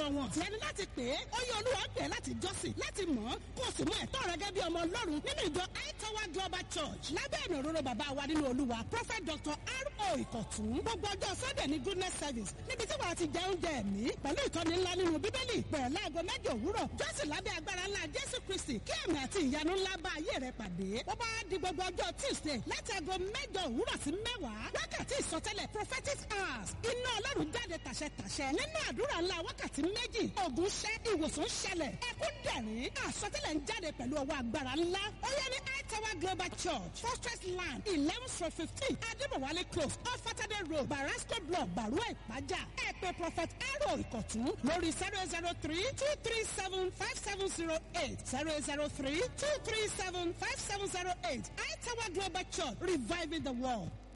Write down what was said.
wọn tí ẹni láti pè é ó yẹ olúwa pè é láti jọ́sìn láti mọ̀ ọ́ kó o sì mú ẹ̀tọ́ rẹ gẹ́gẹ́ bí ọmọ ọlọ́run nínú ìjọ aitowa global church lábẹ́ ẹ̀nà òróró bàbá wa nínú olúwa prophet dr r.o. ìkọ̀tún gbogbo ọjọ́ sunday ní goodness service níbi tí wàá ti jẹ oúnjẹ ẹ̀mí pẹ̀lú ìtọ́ni ńlá nínú bíbélì bẹ̀rẹ̀ láago mẹ́jọ òwúrọ̀ jọ́sìn lábẹ́ agbára ńlá jésù kristi kí ẹ̀mí àti ìyanu ńlá bá ayé rẹ pàdé ó bá di gbogbo ọjọ́ tuesday láti aago mẹ́jọ òwúrọ̀ sí mẹ́wàá wákàtí ìsọtẹ́lẹ̀ prophetic hours iná ọlọ́run jáde tàṣẹtàṣẹ nínú àdúrà ńlá wákàtí méjì ògùn ṣẹ́ ìwòsàn ṣẹlẹ̀ ẹkún dẹ̀rín àsọtẹ́lẹ̀ ń jáde pẹ̀lú ọwọ́ agbára ńlá ó yẹ ní Tower Global Church Fortress Land eleven stroke fifteen Adébọ̀wálé close off Saturday road Barasco block Barua Ìpájà ẹ pè Prophet Aro Ìkọ̀tún lórí zero zero three two three seven five seven zero eight zero zero three two three seven five seven zero eight Tower Global Church reviving the world.